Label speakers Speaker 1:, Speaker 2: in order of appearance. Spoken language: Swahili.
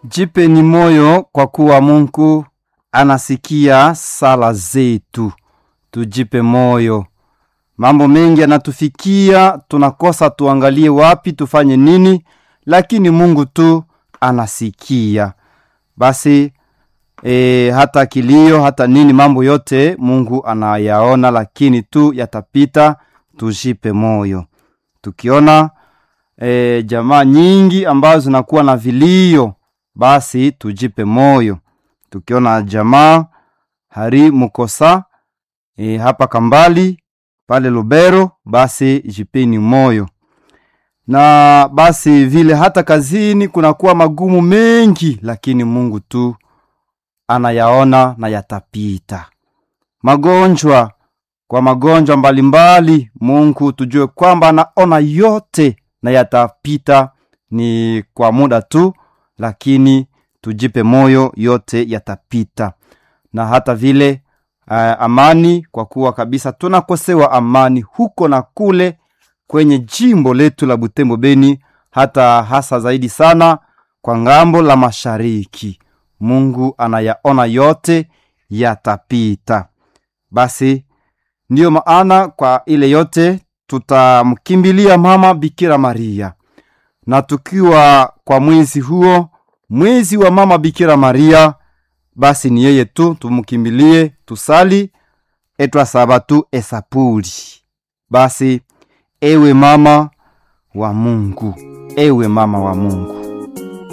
Speaker 1: Jipeni moyo kwa kuwa Mungu anasikia sala zetu. Tujipe moyo. Mambo mengi yanatufikia, tunakosa tuangalie wapi tufanye nini, lakini Mungu tu anasikia. Basi e, hata kilio hata nini, mambo yote Mungu anayaona, lakini tu yatapita. Tujipe moyo. Tukiona e, jamaa nyingi ambazo zinakuwa na vilio, basi tujipe moyo. Tukiona jamaa hari mukosa e, hapa Kambali pale Lubero, basi jipeni moyo. Na basi vile hata kazini kunakuwa magumu mengi, lakini Mungu tu anayaona na yatapita. Magonjwa kwa magonjwa mbalimbali, Mungu tujue kwamba anaona yote na yatapita, ni kwa muda tu, lakini tujipe moyo, yote yatapita. Na hata vile uh, amani, kwa kuwa kabisa tunakosewa amani huko na kule kwenye jimbo letu la Butembo Beni, hata hasa zaidi sana kwa ngambo la mashariki. Mungu anayaona yote, yatapita. Basi ndiyo maana kwa ile yote tutamkimbilia mama Bikira Maria, na tukiwa kwa mwezi huo, mwezi wa mama Bikira Maria, basi ni yeye tu tumkimbilie, tusali etwasaba tu esapuli. Basi ewe mama wa Mungu, ewe mama wa Mungu